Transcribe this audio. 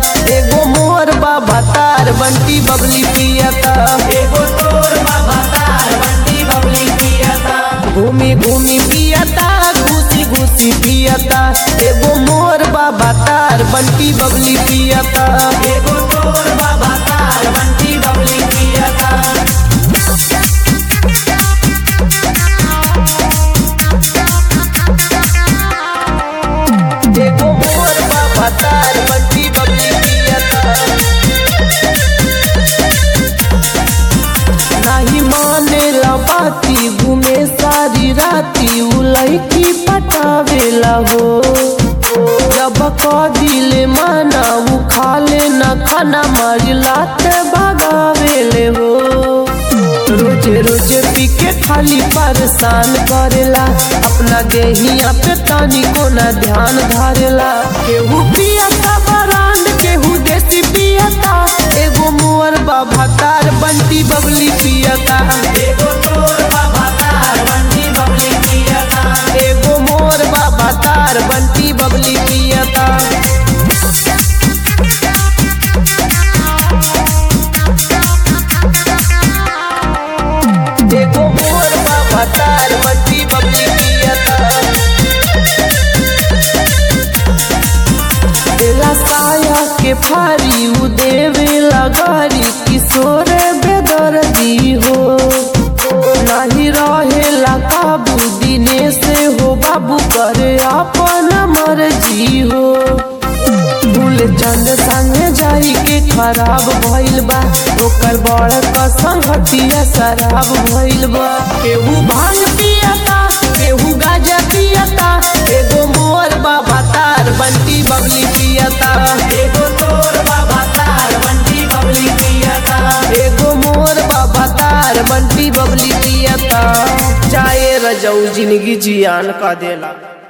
एगो मोर बाबा तार बंटी बबली पियता एगो तोर बाबा तार बंटी बबली पियता घूमी घूमी पियता घुसी घुसी पियता एगो मोर बाबा तार बंटी बबली पियता एगो तोर बाबा तार बंटी बबली पियता एगो मोर बाबा तार बंटी बबली पियता नाही माने बाती घूमे सारी राती उ लड़की पटावेला हो जब क दिले माना उ खाले न खाना मारी लाते भगावेले हो रोजे रोजे पी के खाली परेशान करेला अपना देहिया पे तानी को ना ध्यान धारेला केहू पियता बरांड केहू देसी पियता एगो मुअर बाबा तार बंटी बबली पियता एगो तोर बाबा तार बंटी बबली पियता एगो मोर बाबा तार बंटी बबली पियता एगो मोर बाबा तार बंटी बबली पियता देला साया के फारी उ देवे लगारी किशोर बेदर्दी हो नहीं रहेला काबू दिने से हो बाबू करे अपन मर्जी हो फूल चंद संगे जाई के खराब भइल बा ओकर बड़ कसम हटिया शराब भइल बा केहू भांग पियता केहू गाजा पियता एगो मोर बाबा तार बंटी बबली पियता एगो तोर बाबा तार बंटी बबली पियता एगो मोर बाबा तार बंटी बबली पियता चाहे रजऊ जिंदगी जियान का देला